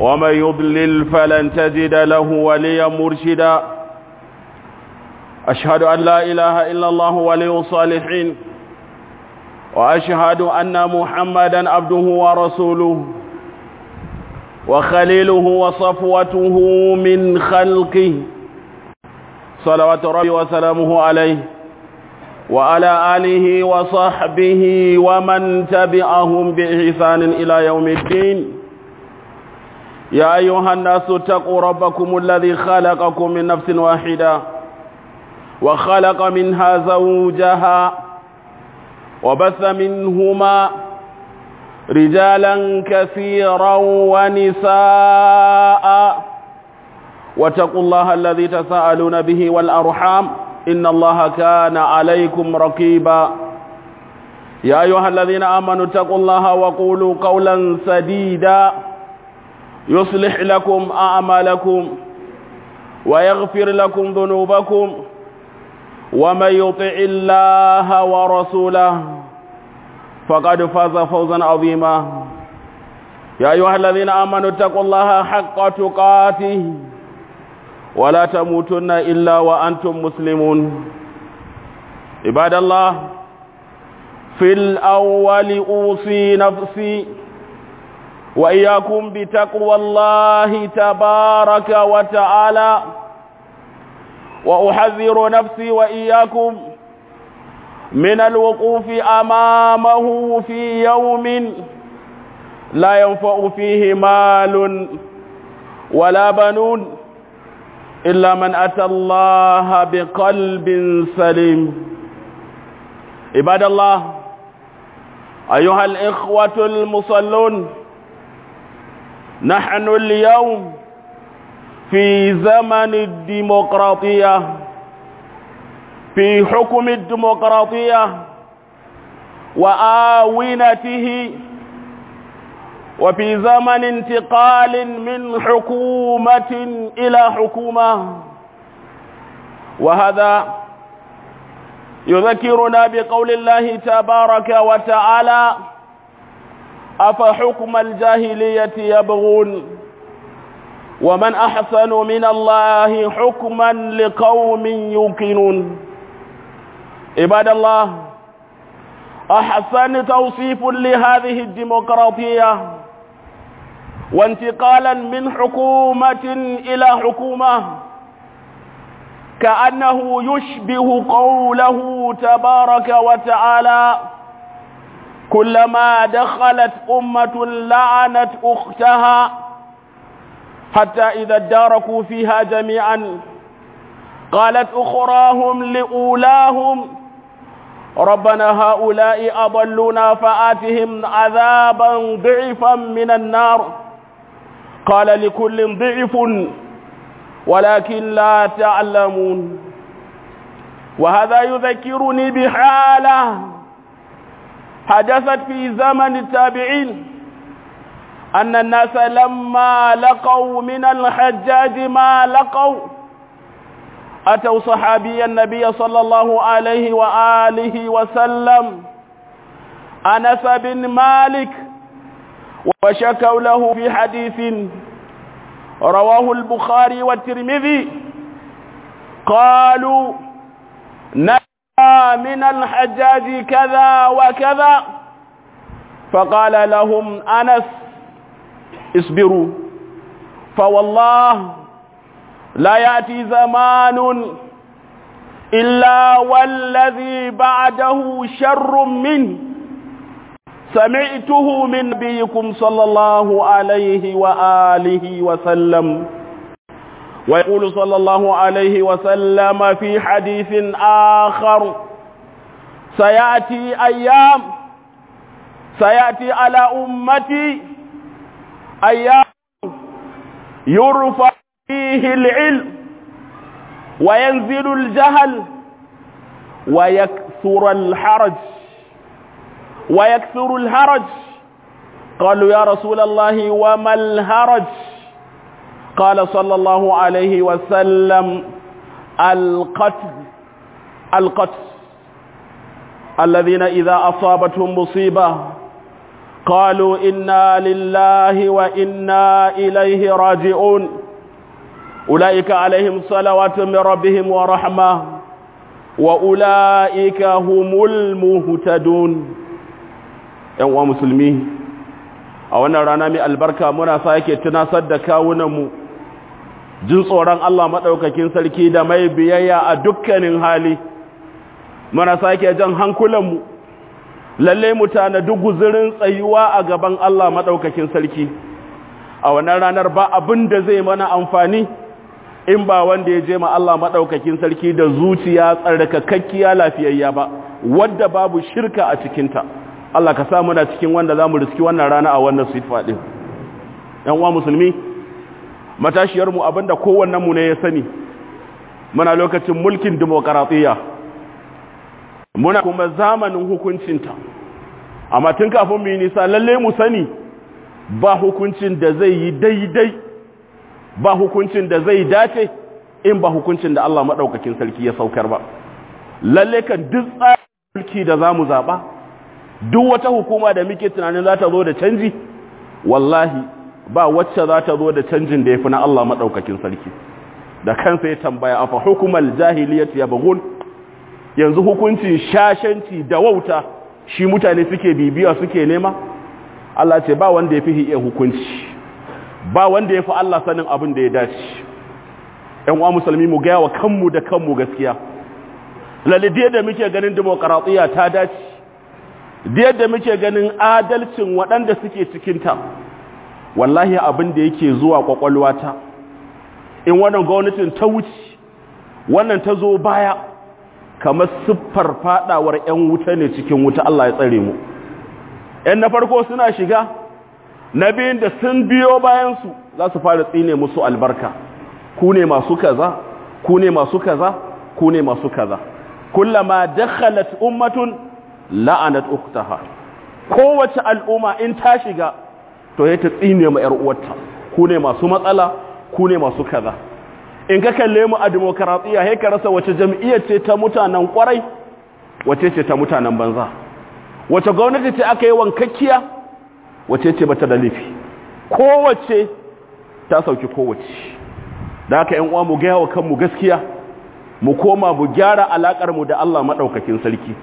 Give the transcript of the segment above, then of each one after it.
ومن يضلل فلن تجد له وليا مرشدا أشهد أن لا إله إلا الله ولي الصالحين وأشهد أن محمدا عبده ورسوله وخليله وصفوته من خلقه صلوات ربي وسلامه عليه وعلى آله وصحبه ومن تبعهم بإحسان إلى يوم الدين يا أيها الناس اتقوا ربكم الذي خلقكم من نفس واحدة وخلق منها زوجها وبث منهما رجالا كثيرا ونساء واتقوا الله الذي تساءلون به والأرحام إن الله كان عليكم رقيبا يا أيها الذين آمنوا اتقوا الله وقولوا قولا سديدا يصلح لكم أعمالكم ويغفر لكم ذنوبكم ومن يطع الله ورسوله فقد فاز فوزا عظيما يا أيها الذين آمنوا اتقوا الله حق تقاته ولا تموتن إلا وأنتم مسلمون عباد الله في الأول أوصي نفسي وإياكم بتقوى الله تبارك وتعالى وأحذر نفسي وإياكم من الوقوف أمامه في يوم لا ينفع فيه مال ولا بنون إلا من أتى الله بقلب سليم عباد الله أيها الإخوة المصلون نحن اليوم في زمن الديمقراطية في حكم الديمقراطية وآونته وفي زمن انتقال من حكومة إلى حكومة وهذا يذكرنا بقول الله تبارك وتعالى أفحكم الجاهلية يبغون ومن أحسن من الله حكما لقوم يوقنون عباد الله أحسن توصيف لهذه الديمقراطية وانتقالا من حكومة إلى حكومة كأنه يشبه قوله تبارك وتعالى كلما دخلت أمة لعنت أختها حتى إذا اداركوا فيها جميعا قالت أخراهم لأولاهم ربنا هؤلاء أضلونا فآتهم عذابا ضعفا من النار قال لكل ضعف ولكن لا تعلمون وهذا يذكرني بحالة حدثت في زمن التابعين أن الناس لما لقوا من الحجاج ما لقوا أتوا صحابي النبي صلى الله عليه وآله وسلم أنس بن مالك وشكوا له في حديث رواه البخاري والترمذي قالوا نهى من الحجاج كذا وكذا فقال لهم أنس اصبروا فوالله لا يأتي زمان إلا والذي بعده شر منه سمعته من نبيكم صلى الله عليه وآله وسلم ويقول صلى الله عليه وسلم في حديث آخر سيأتي أيام سيأتي على أمتي أيام يرفع فيه العلم وينزل الجهل ويكثر الحرج ويكثر الهرج قالوا يا رسول الله وما الهرج قال صلى الله عليه وسلم القتل القتل الذين إذا أصابتهم مصيبة قالوا إنا لله وإنا إليه راجعون أولئك عليهم صلوات من ربهم ورحمة وأولئك هم المهتدون ‘yan musulmi a wannan rana mai albarka muna sake tunasar da kawunanmu jin tsoron Allah maɗaukakin sarki da mai biyayya a dukkanin hali muna sake jan hankulanmu lalle mu tanadi guzurin tsayuwa a gaban Allah maɗaukakin sarki a wannan ranar ba abin da zai mana amfani in ba wanda ya je ma Allah maɗaukakin sarki da zuciya tsarkakakkiya lafiyayya ba wadda babu shirka a cikinta Allah ka sa muna cikin wanda za mu riski wannan rana a wannan sifa ɗin ‘yan uwa musulmi matashiyarmu abinda kowannenmu ne ya sani muna lokacin mulkin demokaratiyya muna kuma zamanin hukuncinta amma tun kafin mu yi nisa lalle mu sani ba hukuncin da zai yi daidai ba hukuncin da zai dace in ba hukuncin da Allah maɗaukakin sarki ya saukar ba lalle kan duk tsarin mulki da za mu zaɓa duk wata hukuma da muke tunanin za ta zo da canji wallahi ba wacce za ta zo da canjin da ya fi na Allah maɗaukakin sarki da kansa ya tambaya a fa hukumar jahiliyat ya bugun yanzu hukuncin shashanci da wauta shi mutane suke bibiya suke nema Allah ce ba wanda ya fi iya hukunci ba wanda ya fi Allah sanin abin da ya dace ‘yan uwa musulmi mu gaya wa kanmu da kanmu gaskiya lalide da muke ganin demokaratiyya ta dace da yadda muke ganin adalcin waɗanda suke cikinta wallahi abin da yake zuwa kwakwalwata in wannan gwamnatin ta wuce wannan ta zo baya kamar siffar fadawar 'yan wuta ne cikin wuta Allah ya tsare mu 'yan na farko suna shiga na biyun da sun biyo bayansu za su fara tsine musu albarka ku ne masu kaza ku ne masu kaza ku ne masu kaza kullama dakhalat ummatun la'anat ukhtaha kowace al'umma in ta shiga to ya ta tsine ma yar uwarta ku ne masu matsala ku ne masu kaza in ka kalle mu a demokaratiya sai ka rasa wace jam'iyyar ce ta mutanen kwarai wace ce ta mutanen banza wace gwamnati ce aka yi wankakkiya wace ce bata da laifi kowace ta sauki kowace da haka ƴan uwa mu ga wa kanmu gaskiya mu koma mu gyara alakar mu da Allah madaukakin sarki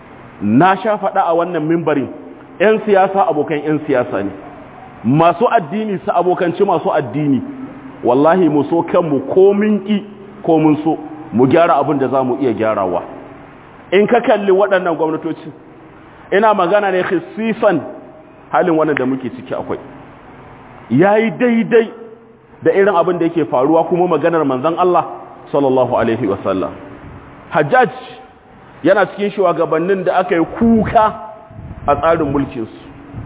na sha faɗa a wannan mimbarin 'yan siyasa abokan 'yan siyasa ne masu addini su abokanci masu addini wallahi mu so kanmu ko mun ƙi ko mun so mu gyara abin da za mu iya gyarawa in ka kalli waɗannan gwamnatoci ina magana ne hisifan halin wannan da muke ciki akwai ya yi daidai da irin abin da yake faruwa kuma maganar manzan Allah sallallahu alaihi wasallam hajjaj yana cikin shugabannin da aka yi kuka a tsarin mulkinsu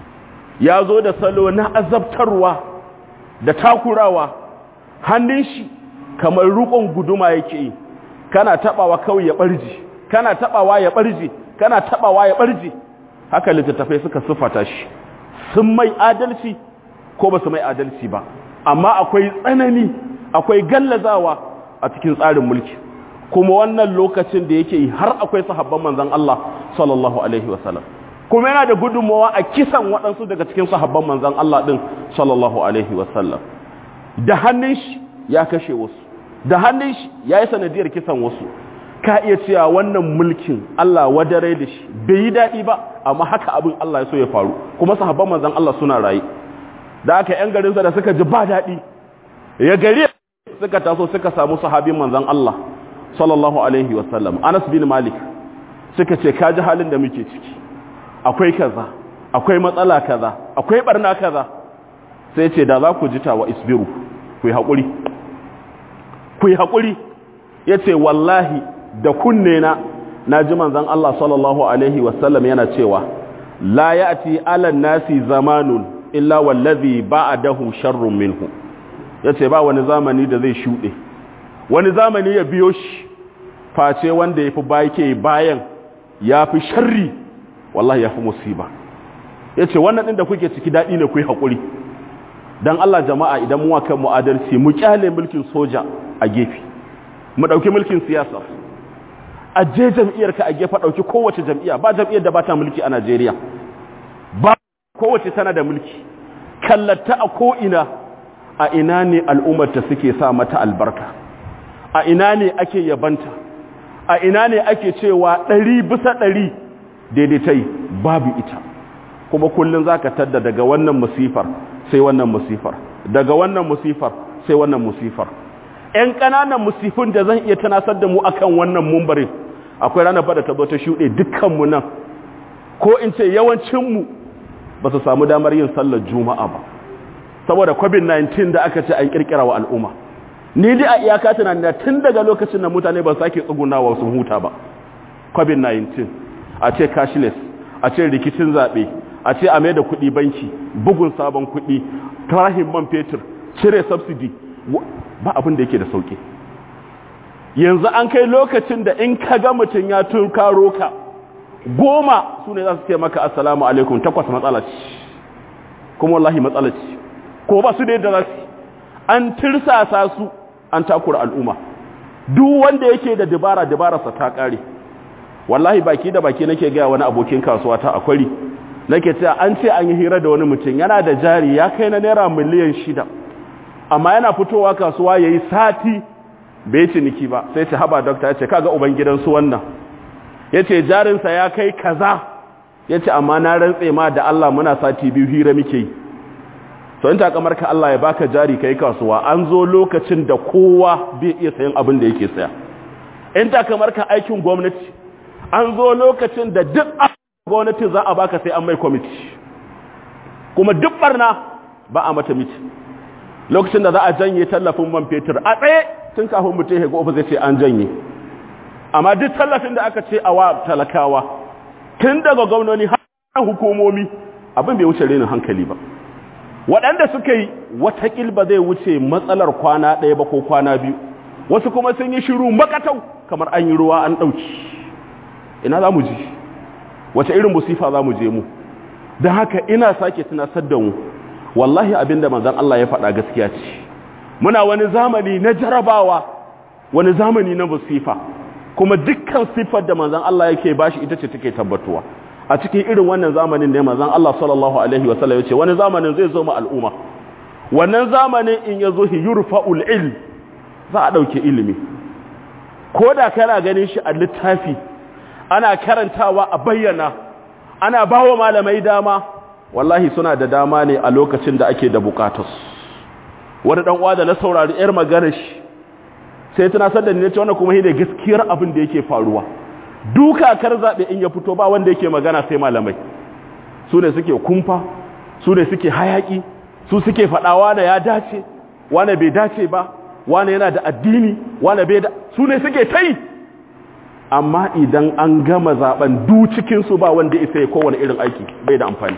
ya zo da salo na azabtarwa da takurawa hannun shi kamar rukon guduma yake yi kana tabawa kawai ya barji kana tabawa ya barji kana tabawa ya barji haka littattafai suka sufata shi sun mai adalci ko ba su mai adalci ba amma akwai tsanani akwai gallazawa a cikin tsarin mulki kuma wannan lokacin da yake yi har akwai sahabban manzon Allah sallallahu alaihi wasallam kuma yana da gudunmawa a kisan waɗansu daga cikin sahabban manzon Allah din sallallahu alaihi wasallam da hannun shi ya kashe wasu da hannun shi ya yi sanadiyar kisan wasu ka iya cewa wannan mulkin Allah wadare da shi bai yi daɗi ba amma haka abin Allah ya so ya faru kuma sahabban manzon Allah suna rayu da aka yan garinsa da suka ji ba daɗi ya gari suka taso suka samu sahabin manzon Allah sallallahu alaihi wasallam Anas bin Malik suka ce ka ji halin da muke ciki akwai kaza akwai matsala kaza akwai barna kaza sai ce da za ku ji tawa isbiru ku yi haƙuri ku yi haƙuri ya ce wallahi da kunne na na ji manzan Allah sallallahu Alaihi wasallam yana cewa la ya ati alan nasi zamanun illa wallazi ba a dahu sharrun minhu ya ce ba wani zamani da zai shuɗe wani zamani ya biyo shi face wanda ya fi bake bayan ya fi sharri wallahi ya fi musiba ya ce wannan ɗin da kuke ciki daɗi ne ku yi haƙuri don Allah jama'a idan mu kan mu adalci mu kyale mulkin soja a gefe mu ɗauki mulkin siyasa a je jam'iyyar ka a gefe ɗauki kowace jam'iyya ba jam'iyyar da ba ta mulki a Najeriya ba kowace tana da mulki kallata a ko'ina a ina ne al'ummarta suke sa mata albarka a ina ne ake yabanta a ina ne ake cewa ɗari bisa ɗari daidaitai babu ita kuma kullum za ka tadda daga wannan musifar sai wannan musifar daga wannan musifar sai wannan musifar ‘yan ƙananan musifin da zan iya tunasar da mu akan wannan mumbarin akwai ranar fada ta zo ta shuɗe dukkanmu nan ko in ce yawancinmu ba su samu damar yin sallar juma'a ba saboda covid-19 da aka ce an kirkira wa al'umma ni dai a iyaka tunanin da tun daga lokacin da mutane ba sake tsugunawa sun huta ba covid-19 a ce cashless a ce rikicin zaɓe a ce a mai da kuɗi banki bugun sabon kuɗi tarahin man fetur cire subsidy ba abin da yake da sauƙi yanzu an kai lokacin da in ka ga mutum ya tunkaro ka goma su ne za su ce maka assalamu alaikum takwas matsala ce kuma wallahi matsala ce ko ba su da yadda za su an tirsasa su an takura al'umma duk wanda yake da dabara dabararsa ta kare wallahi baki da baki nake gaya wani abokin kasuwa ta akwari nake cewa an ce an yi hira da wani mutum yana da jari ya kai na naira miliyan shida amma yana fitowa kasuwa ya yi sati bai ciniki ba sai ce haba dokta ya ce kaga ubangidansu wannan ya ce jarinsa ya kai kaza ya ce amma na rantse ma da Allah muna sati biyu hira muke yi to in takamar ka Allah ya baka jari kai kasuwa an zo lokacin da kowa bai iya sayan abin da yake saya in takamar ka aikin gwamnati an zo lokacin da duk gwamnati za a baka sai an mai kwamiti kuma duk barna ba a mata miti lokacin da za a janye tallafin man fetur a tsaye tun kafin mutum ya ga ofis zai ce an janye amma duk tallafin da aka ce a wa talakawa tun daga gwamnoni har hukumomi abin bai wuce renin hankali ba waɗanda suka yi watakil ba zai wuce matsalar kwana ɗaya ba ko kwana biyu wasu kuma sun yi shiru makatau kamar an yi ruwa an ɗauki ina za mu ji wace irin musifa za mu je mu don haka ina sake tunasar da mu wallahi abinda manzon Allah ya faɗa gaskiya ce muna wani zamani na jarabawa wani zamani na musifa kuma dukkan siffar da manzon Allah yake bashi ita ce take tabbatuwa a cikin irin wannan zamanin ne manzon Allah sallallahu alaihi wasallam yace wani zamanin zai zo ma al'umma wannan zamanin in yazo hi yurfa'ul ilm za a dauke ilimi koda kana ganin shi a littafi ana karantawa a bayyana ana bawa malamai dama wallahi suna da dama ne a lokacin da ake da bukatus wani dan uwa da na saurari yar maganar shi sai tana sadda ne ce wannan kuma shine gaskiyar abin da yake faruwa duka kar zabe in ya fito ba wanda yake magana sai malamai su ne suke kumfa su ne suke hayaki su suke fadawa da ya dace wani bai dace ba wani yana da addini wani bai da su ne suke tai amma idan an gama zaben du cikin su ba wanda isa ya kowane irin aiki bai da amfani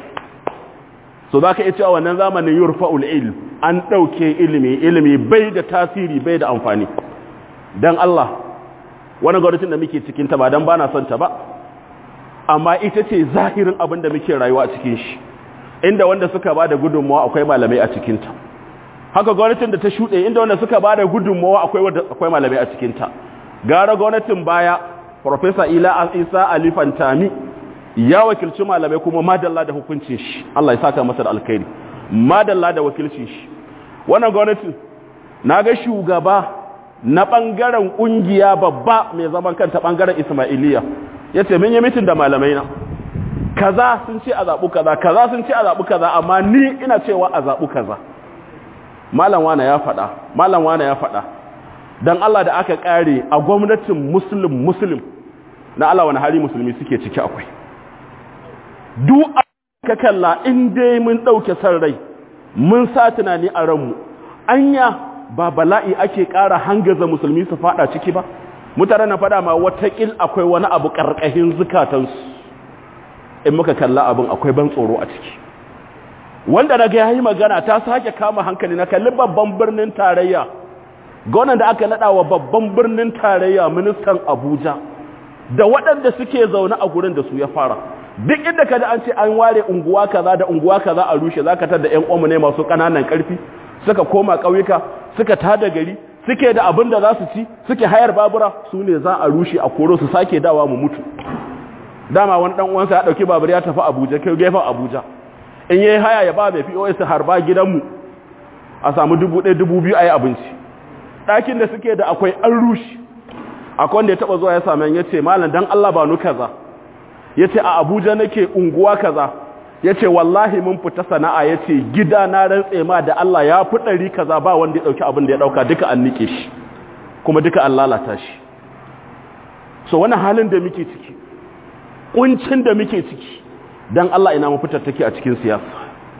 so zaka iya cewa wannan zamanin yurfa'ul ilm an dauke ilimi ilimi bai da tasiri bai da amfani dan Allah wani gwamnatin da muke cikin ta ba dan bana son ta ba amma ita ce zahirin abin da muke rayuwa a cikin shi inda wanda suka bada gudunmawa akwai malamai a cikin ta haka gwamnatin da ta shuɗe inda wanda suka bada gudunmawa akwai wanda akwai malamai a cikin ta gara gwamnatin baya professor Ila Isa Ali Fantami ya wakilci malamai kuma madalla da hukuncin shi Allah ya saka masa da alkhairi madalla da wakilcin shi wannan gwamnatin naga shugaba na ɓangaren ƙungiya babba mai zaman kanta ɓangaren Ismailiya ya ce mun yi mitin da malamai na kaza sun ce a zaɓu kaza kaza sun ce a zaɓu kaza amma ni ina cewa a zaɓu kaza malam wane ya faɗa malam wane ya faɗa don Allah da aka ƙare a gwamnatin muslim muslim na Allah wani hali musulmi suke ciki akwai duk ka kalla in dai mun ɗauke san rai mun sa tunani a ranmu anya ba bala'i ake ƙara hangaza musulmi su fada ciki ba mutane na fada ma watakil akwai wani abu ƙarƙashin zukatansu in muka kalla abin akwai ban tsoro a ciki wanda na ga yayi magana ta sake kama hankali na kalli babban birnin tarayya gonan da aka nada wa babban birnin tarayya ministan Abuja da waɗanda suke zaune a gurin da su ya fara duk inda ka an ce an ware unguwa kaza da unguwa kaza a rushe zaka tar da ƴan uwanmu ne masu ƙananan ƙarfi suka koma ƙauyuka suka tada gari suke da abin da za su ci suke hayar babura su ne za a rushe a koro su sake dawa mu mutu dama wani dan uwansa ya dauki babur ya tafi Abuja kai gefen Abuja in yayi haya ya ba mai POS har ba gidanmu a samu dubu ɗaya dubu biyu a yi abinci ɗakin da suke da akwai an rushe akwai wanda ya taɓa zuwa ya sami ya ce malam dan Allah ba nu kaza ya ce a Abuja nake unguwa kaza ya ce wallahi mun fita sana'a ya ce gida na rantse ma da Allah ya fi ɗari kaza ba wanda ya ɗauki abin da ya ɗauka duka an nike shi kuma duka an lalata shi so wani halin da muke ciki ƙuncin da muke ciki don Allah ina mafitar take a cikin siyasa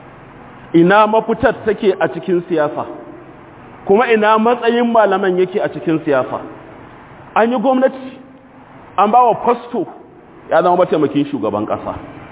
ina mafitar take a cikin siyasa kuma ina matsayin malaman yake a cikin siyasa an yi gwamnati an ba wa fasto ya zama mataimakin shugaban ƙasa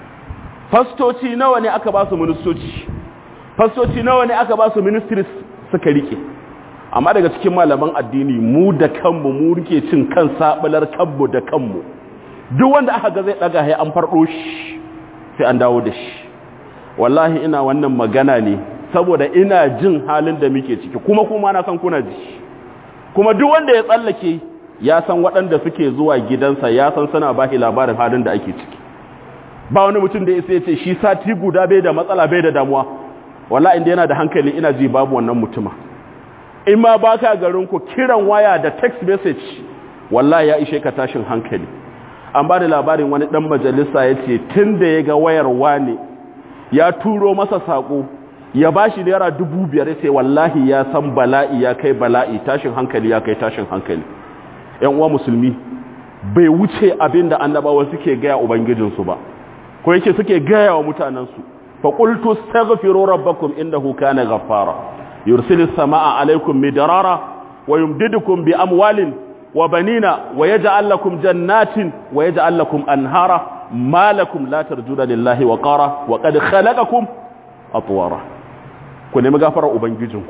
fastoci nawa ne aka ba su ministoci fastoci nawa ne aka ba su ministries suka rike amma daga cikin malaman addini mu da kanmu mu rike cin kan sabular kanmu da kanmu duk wanda aka ga zai daga hai an fardo shi sai an dawo da shi wallahi ina wannan magana ne saboda ina jin halin da muke ciki kuma kuma na san kuna ji kuma duk wanda ya tsallake ya san waɗanda suke zuwa gidansa ya san suna ba shi labarin halin da ake ciki ba wani mutum da ya ce shi sati guda bai da matsala bai da damuwa wallahi inda yana da hankali ina ji babu wannan mutuma in ma baka garin ku kiran waya da text message wallahi ya ishe ka tashin hankali an ba da labarin wani dan majalisa ya ce tun da ya ga wayar wane ya turo masa sako ya ba shi naira dubu biyar sai wallahi ya san bala'i ya kai bala'i tashin hankali ya kai tashin hankali yan uwa musulmi bai wuce abin da annabawa suke gaya ubangijinsu ba ko yake suke gaya wa mutanensu fa qultu astaghfiru rabbakum innahu kana ghaffara yursilis samaa alaykum midrara wa yumdidukum bi amwalin wa banina wa yaj'al lakum jannatin wa yaj'al lakum anhara ma lakum la tarjuna lillahi wa qara wa qad khalaqakum atwara ku nemi gafarar ubangijinku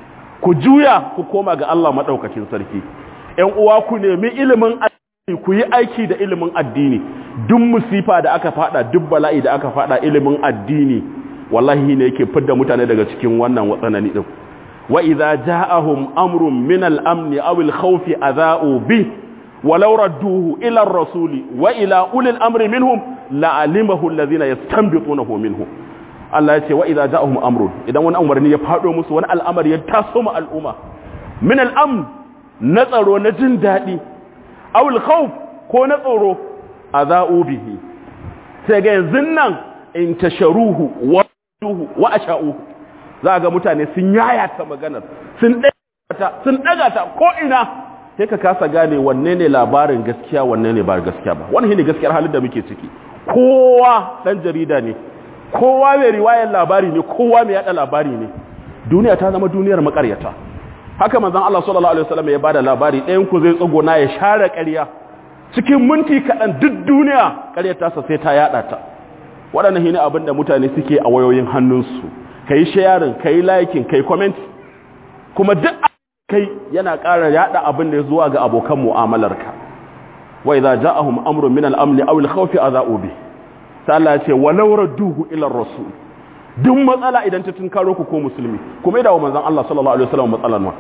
ku juya ku koma ga Allah madaukakin sarki ƴan uwa ku nemi ilimin addini ku yi aiki da ilimin addini duk musifa da aka fada duk bala'i da aka fada ilimin addini wallahi ne yake fidda mutane daga cikin wannan watsanani din wa idza ja'ahum amrun min al-amn aw al-khawf adha'u bi walau radduhu ila ar-rasuli wa ila ulil amri minhum la'alimahu alladhina yastanbitunahu minhum Allah ya ce wa idza ja'ahum amrun idan wani umarni ya fado musu wani al'amari ya taso ma al'umma min al-amn na tsaro na jin dadi aw al-khawf ko na tsoro adha'u bihi sai ga yanzu nan in tasharuhu wa duhu wa asha'uhu za ga mutane sun yayata maganar sun ɗaga sun ɗaga ta ko ina sai ka kasa gane wanne ne labarin gaskiya wanne ne ba gaskiya ba wannan ne gaskiyar halin da muke ciki kowa dan jarida ne kowa mai riwayar labari ne kowa mai yada labari ne duniya ta zama duniyar makaryata haka manzon Allah sallallahu alaihi wasallam ya bada labari ɗayan ku zai tsuguna ya share ƙarya cikin minti kaɗan duk duniya ƙaryata sa sai ta yada ta waɗannan shine abin da mutane suke a wayoyin hannunsu kai sharing kai liking kai comment kuma duk kai yana ƙara yada abin da zuwa ga abokan mu'amalarka wa idza ja'ahum amrun min al-amn aw al-khawf adha'u bi sai Allah ya ce walau radduhu ila ar-rasul duk matsala idan ta tunkaro ku ko musulmi kuma idawo manzon Allah sallallahu alaihi wasallam matsalan ma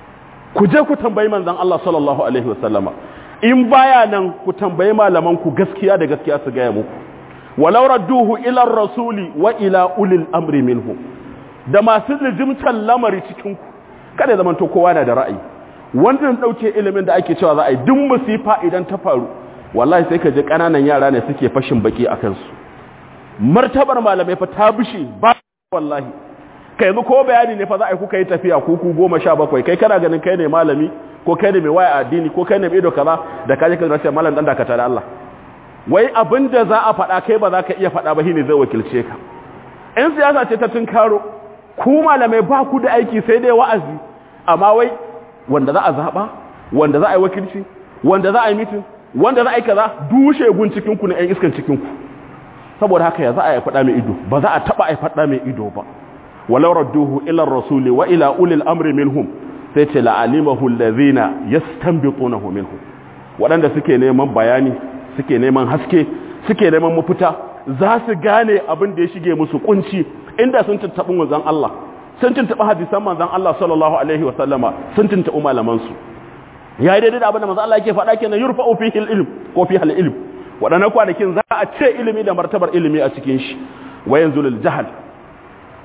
ku je ku tambayi manzon Allah sallallahu alaihi wasallam in baya nan ku tambayi malaman ku gaskiya da gaskiya su ga muku walau radduhu ila ar-rasuli wa ila ulil amri minhum da masu lijimtan lamari cikin ku kada zaman to kowa na da ra'ayi wannan dauke ilimin da ake cewa za a yi duk musifa idan ta faru wallahi sai ka je kananan yara ne suke fashin baki akan su martabar malamai fa ta bishi ba wallahi kai yanzu ko bayani ne fa za a yi kuka yi tafiya ku ku goma sha bakwai kai kana ganin kai ne malami ko kai ne mai waya addini ko kai ne mai ido kaza da kaje ka rashin malam dan dakata da Allah wai abin da za a faɗa kai ba za ka iya faɗa ba shine zai wakilce ka in siyasa ce ta tunkaro ku malamai ba ku da aiki sai dai wa'azi amma wai wanda za a zaɓa wanda za a yi wakilci wanda za a yi mitin wanda za a yi kaza dushe gun cikinku na 'yan iskan cikinku saboda haka ya za a yi faɗa mai ido ba za a taɓa a yi faɗa mai ido ba walau radduhu ila rasuli wa ila ulil amri minhum sai ce la'alimahu allazina yastanbitunahu minhum waɗanda suke neman bayani suke neman haske suke neman mafita za su gane abin da ya shige musu kunci inda sun tattaɓi manzon Allah sun tuntuɓi hadisan manzon Allah sallallahu alaihi wa sallama sun tuntuɓi malaman su yayi daidai da abin da manzon Allah yake faɗa kenan yurfa'u fihi al-ilm ko fihi al-ilm waɗannan kwanakin za a ce ilimi da martabar ilimi a cikin shi wa yanzu lil jahal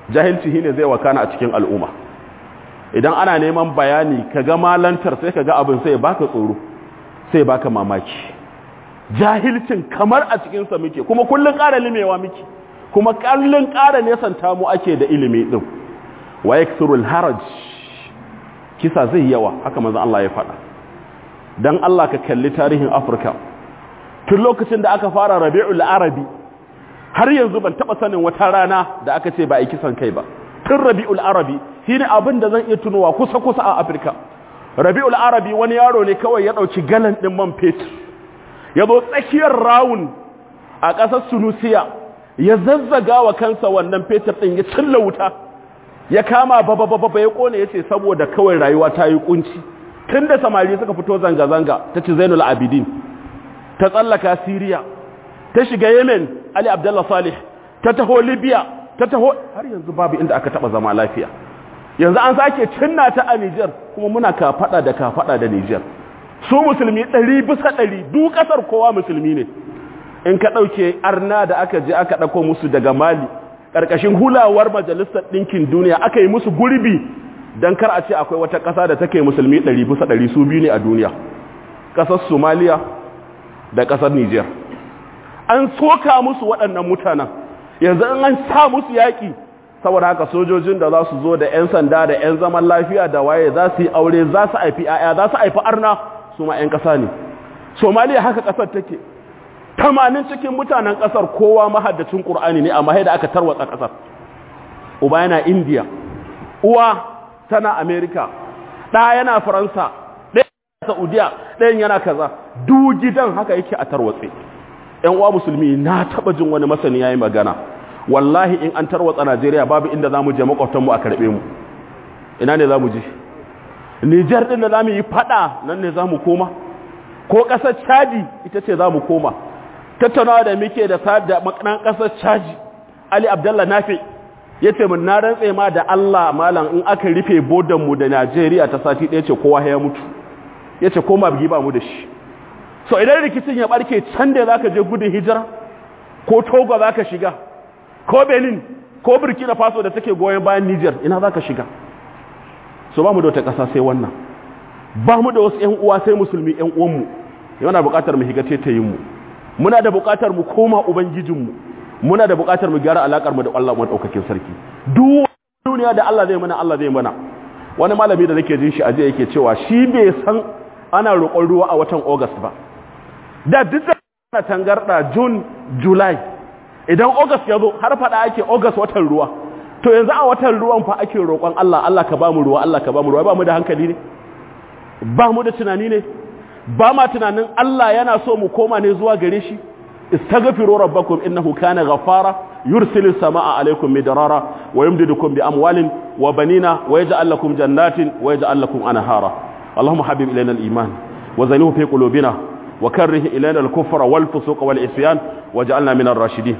jahilci shine zai wakana a cikin al'umma idan ana neman bayani kaga malantar sai kaga abin sai baka tsoro sai baka mamaki jahilcin kamar a cikin sa muke kuma kullun ƙara limewa muke kuma kullun ƙara nesanta mu ake da ilimi din wa yakthurul haraj kisa zai yawa haka manzon Allah ya faɗa dan Allah ka kalli tarihin Afirka tun lokacin da aka fara Rabiul Arabi har yanzu ban taba sanin wata rana da aka ce ba a kisan kai ba tun Rabiul Arabi shine abin da zan iya tunowa kusa kusa a Afirka Rabiul Arabi wani yaro ne kawai ya dauki galan din man fetur ya zo tsakiyar rawun a ƙasar Tunisia ya zazzaga wa kansa wannan fetur din ya cilla wuta ya kama baba baba ya kone yace saboda kawai rayuwa ta yi kunci tunda samari suka fito zanga zanga tace Zainul Abidin ta tsallaka Syria ta shiga Yemen Ali Abdullah Salih ta taho Libya ta taho har yanzu babu inda aka taba zama lafiya yanzu an sake cinna ta a Niger kuma muna kafada da kafada da Niger su musulmi 100 bisa 100 duk kasar kowa musulmi ne in ka dauke arna da aka je aka dauko musu daga Mali karkashin hulawar majalisar ɗinkin duniya aka yi musu gurbi don kar a ce akwai wata ƙasa da take musulmi ɗari bisa ɗari su biyu ne a duniya ƙasar somaliya da ƙasar niger an soka musu waɗannan mutanen yanzu an sa musu yaƙi saboda haka sojojin da za su zo da 'yan sanda da 'yan zaman lafiya da waye za su yi aure za su haifi 'ya'ya za su haifi arna su ma 'yan ƙasa ne somaliya haka ƙasar take tamanin cikin mutanen ƙasar kowa mahaddacin ƙur'ani ne amma da aka tarwatsa ƙasar uba yana indiya uwa tana amerika ɗa yana faransa ɗaya saudiya ɗayan yana kaza duk gidan haka yake a tarwatse ‘yan uwa musulmi na taɓa jin wani masani ya yi magana wallahi in an tarwatsa najeriya babu inda za mu je makwabtanmu a karɓe mu ina ne za mu je nijar ɗin da za mu yi faɗa nan ne za mu koma ko ƙasar chadi ita ce za mu koma tattaunawa da muke da da makanan ƙasar chadi ali abdallah nafi ya ce mun na rantse ma da allah malam in aka rufe bodanmu da najeriya ta sati ɗaya ce kowa ya mutu ya ce koma bigi ba mu da shi so idan rikicin ya ɓarke can da za ka je gudun hijira ko togo za ka shiga ko benin ko burkina faso da take goyon bayan niger ina za ka shiga so ba mu da wata ƙasa sai wannan ba mu da wasu ‘yan uwa sai musulmi ‘yan uwanmu yana buƙatar mu higace ta mu muna da buƙatar mu koma ubangijinmu muna da buƙatar mu gyara alaƙar mu da Allah mu ɗaukakin sarki duk duniya da Allah zai mana Allah zai mana wani malami da nake jin shi aje yake cewa shi bai san ana roƙon ruwa a watan August ba da duk da ana tangarda June July idan August ya zo har faɗa ake August watan ruwa to yanzu a watan ruwan fa ake roƙon Allah Allah ka ba mu ruwa Allah ka ba mu ruwa ba mu da hankali ne ba mu da tunani ne ba ma tunanin Allah yana so mu koma ne zuwa gare shi istaghfiru rabbakum innahu kana ghaffara yursilu samaa alaykum midrara wa yumdidukum bi amwalin wa banina wa yaj'al lakum jannatin wa yaj'al lakum anhara allahumma habib ilayna al-iman wa zayyinhu fi qulubina wa karrih ilayna al-kufra wal fusuq wal isyan waj'alna min ar-rashidin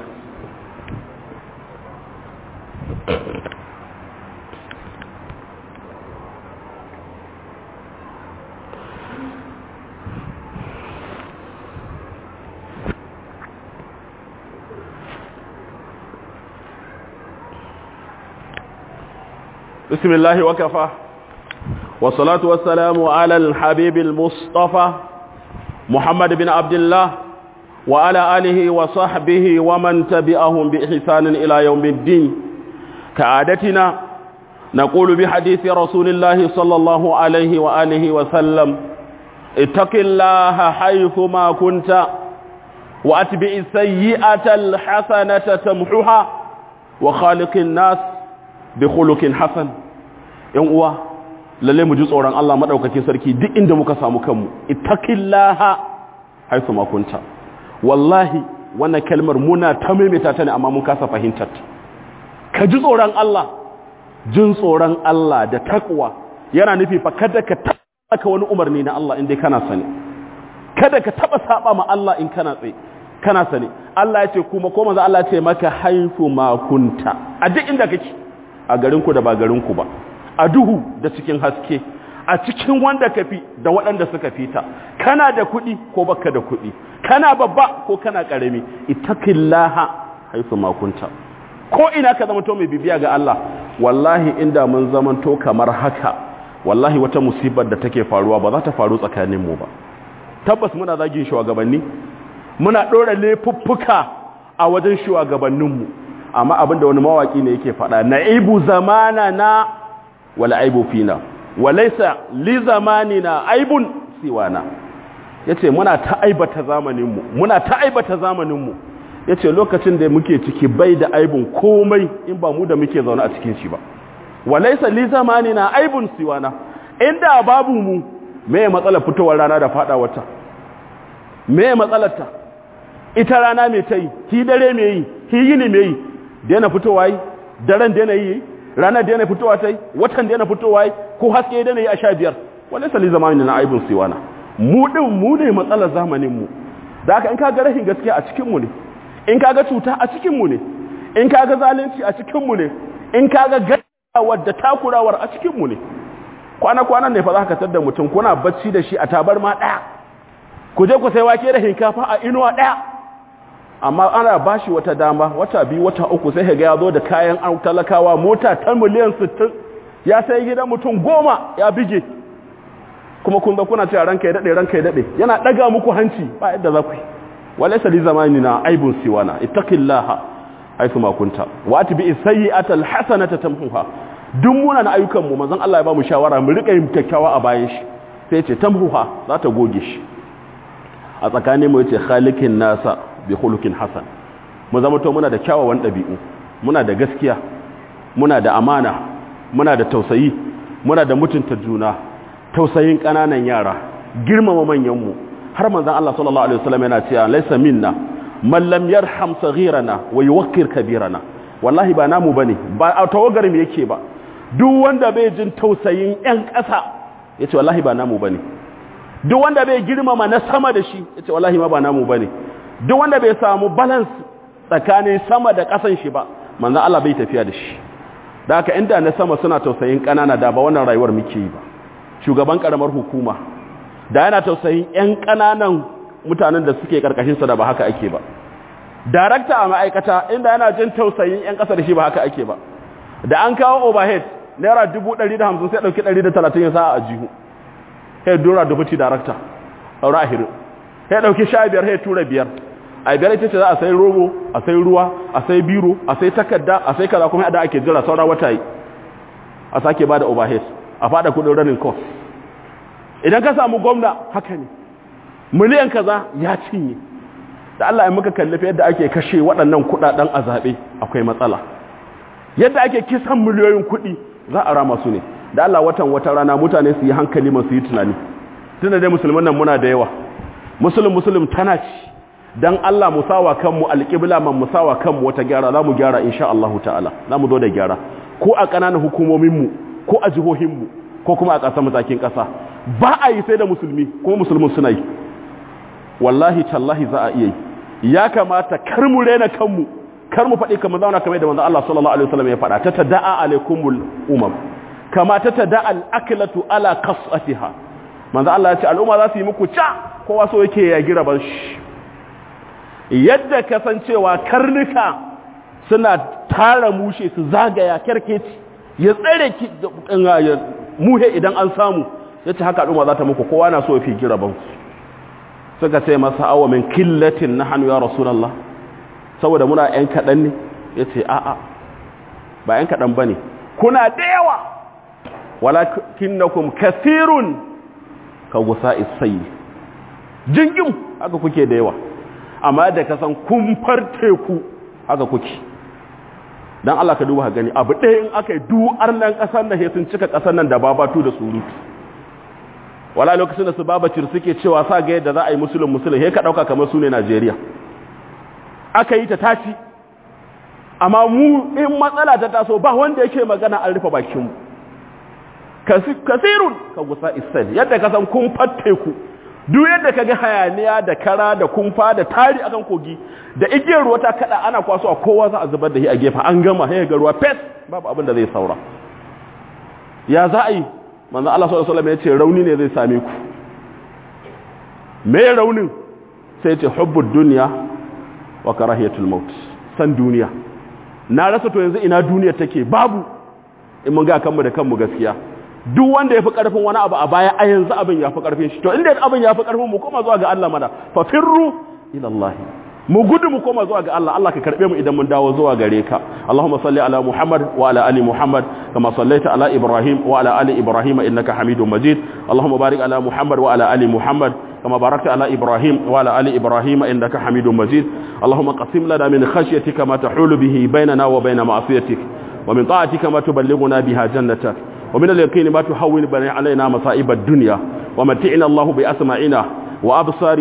بسم الله وكفى والصلاة والسلام على الحبيب المصطفى محمد بن عبد الله وعلى آله وصحبه ومن تبعهم بإحسان إلى يوم الدين كعادتنا نقول بحديث رسول الله صلى الله عليه وآله وسلم اتق الله حيثما كنت وأتبع السيئة الحسنة تمحها وخالق الناس bi khuluqin hasan yan uwa lalle mu ji tsoron Allah madaukakin sarki duk inda muka samu kanmu ittaqillaha haythu ma kunta wallahi wannan kalmar muna ta maimaita ta ne amma mun kasa fahimtar ka ji tsoron Allah jin tsoron Allah da takwa yana nufi fa kada ka taka wani umarni na Allah in dai kana sani kada ka taba saba ma Allah in kana tsaye kana sani Allah ya ce kuma ko manzo Allah ya ce maka haythu ma kunta a duk inda kake a garinku da ba garinku ba a duhu da cikin haske a cikin wanda ka fi da waɗanda suka fita kana da kuɗi ko baka da kuɗi kana babba ko kana ƙarami itaqillaha haifu makunta ko ina ka zamanto mai bibiya ga Allah wallahi inda mun zamanto kamar haka wallahi wata musibar da take faruwa ba za ta faru tsakanin mu ba tabbas muna zagin shugabanni muna ɗora laifuffuka a wajen shugabanninmu amma abinda wani mawaki ne yake faɗa na'ibu zamana na wala aibu fina walaisa li zamanina aibun siwana yace muna ta aibata zamaninmu muna ta aibata zamaninmu yace lokacin da muke ciki bai da aibun komai in ba mu da muke zaune a cikin shi ba walaisa li zamanina aibun siwana inda babu mu me matsalar fitowar rana da fada wata me matsalarta ita rana me ta yi ki dare me yi ki yini me yi daina fitowa yi daren daina yi ranar daina fitowa ta yi watan daina fitowa yi ko haske daina yi a sha biyar wani sali zamanin na aibin siwana mu din mu ne matsalar zamanin mu da haka in ka ga rashin gaskiya a cikin mu ne in ka ga cuta a cikin mu ne in ka ga zalunci a cikin mu ne in ka ga gaskiyawar da takurawar a cikin mu ne kwana-kwanan ne fa za ka tadda mutum kuna bacci da shi a tabarma ɗaya ku je ku sai wake da hinkafa a inuwa ɗaya amma ana ba shi wata dama wata biyu wata uku sai ga ya zo da kayan an talakawa mota ta miliyan 60 ya sai gidan mutum goma ya bige kuma kun ga kuna cewa ranka ya daɗe ranka ya daɗe yana ɗaga muku hanci ba yadda za ku yi walaysa li zamanina aibun siwana ittaqillaha haythu ma kunta wa atbi sayyi'ata alhasanata tamhuha duk munan ayyukan mu manzon Allah ya ba mu shawara mu rika yin kyakkyawa a bayan shi sai ce tamhuha za ta goge shi a tsakanin mu yace khaliqin nasa bi khuluqin hasan mu zama to muna da kyawawan dabi'u muna da gaskiya muna da amana muna da tausayi muna da mutunta juna tausayin kananan yara girmama manyan mu har manzon Allah sallallahu alaihi wasallam yana cewa laysa minna man lam yarham saghirana wa yuwaqqir kabirana wallahi ba namu bane ba a tawagar mu yake ba duk wanda bai jin tausayin ƴan ƙasa yace wallahi ba namu bane duk wanda bai girmama na sama da shi yace wallahi ma ba namu bane duk wanda bai samu balance tsakanin sama da ƙasan shi ba manzon Allah bai tafiya da shi da haka inda na sama suna tausayin ƙanana da ba wannan rayuwar muke yi ba shugaban karamar hukuma da yana tausayin ƴan ƙananan mutanen da suke karkashin sa da ba haka ake ba darakta a ma'aikata inda yana jin tausayin ƴan ƙasa da shi ba haka ake ba da an kawo overhead naira 150 sai dauki 130 ya sa a jihu sai dora deputy director aure ahirin sai dauki 15 sai tura biyar a biyar ita ce za a sai robo a sai ruwa a sai biro a sai takarda a sai kaza kuma da ake jira saura wata yi a sake bada overhead a fada kudin running cost idan ka samu gwamna haka ne miliyan kaza ya cinye da Allah ya muka kallafa yadda ake kashe waɗannan kuɗaɗen a zaɓe akwai matsala yadda ake kisan miliyoyin kuɗi za a rama su ne da Allah watan wata rana mutane su yi hankali masu yi tunani tunda dai musulman nan muna da yawa musulun musulun tana ci dan Allah musawa kanmu alƙibla man musawa kanmu wata gyara za mu gyara insha Allah ta'ala za mu zo da gyara ko a ƙananan hukumominmu ko a jihohinmu ko kuma a ƙasar matakin ƙasa ba a yi sai da musulmi kuma musulmin suna yi wallahi tallahi za a iya yi ya kamata kar mu rena kanmu kar mu faɗi kamar zauna kamar da manzo Allah sallallahu alaihi wasallam ya faɗa ta tada'a alaikumul umam kama ta tada'a al-aklatu ala qasatiha manzo Allah ya ce al'umma za su yi muku ca kowa so yake ya gira ban shi yadda kasancewa karnuka suna tara mushe su zagaya kerkeci ya tsare ki muhe idan an samu yace haka al'umma za ta muku kowa na so ya fi gira ban suka ce masa awa min killatin nahnu ya rasulullah saboda muna ‘yan kaɗan ne ya ce a'a ba ‘yan kaɗan ba ne kuna da yawa walakin na kum kasirun ka gusa isai jingin haka kuke da yawa amma da kasan kumfar teku haka kuke don Allah ka duba gani abu ɗaya in aka yi du'ar nan ƙasar da sun cika ƙasar nan da babatu da surutu wala lokacin da su babacir suke cewa sa ga yadda za a yi musulun musulun he ka ɗauka kamar su ne najeriya aka yi ta tashi amma mu in matsala ta taso ba wanda yake magana an rufe bakinmu kasirun ka gusa isal yadda ka san kumfar teku duk yadda ka ga hayaniya da kara da kumfa da tari akan kogi da igiyar ruwa ta kada ana kwaso a kowa za a zubar da shi a gefe an gama sai ga ruwa fes babu abin da zai saura ya za a yi manzo Allah sallallahu alaihi wasallam ya ce rauni ne zai same ku me raunin sai ya ce hubbud dunya wa karahiyatul maut san duniya na rasa to yanzu ina duniya take babu in mun ga kanmu da kanmu gaskiya duk wanda ya fi ƙarfin wani abu a baya a yanzu abin ya fi ƙarfin shi to inda abin ya fi ƙarfin mu koma zuwa ga Allah mana fa firru ila Allah mu gudu mu koma zuwa ga Allah Allah ka karbe mu idan mun dawo zuwa gare ka Allahumma salli ala Muhammad wa ala ali Muhammad kama sallaita ala Ibrahim wa ala ali Ibrahim innaka Hamidum Majid Allahumma barik ala Muhammad wa ala ali Muhammad كما باركت على إبراهيم وعلى آل إبراهيم إنك حميد مجيد اللهم قسم لنا من خشيتك ما تحول به بيننا وبين معصيتك ومن طاعتك ما تبلغنا بها جنتك ومن اليقين ما تحول بنا علينا مصائب الدنيا ومتعنا الله بأسماعنا وأبصارنا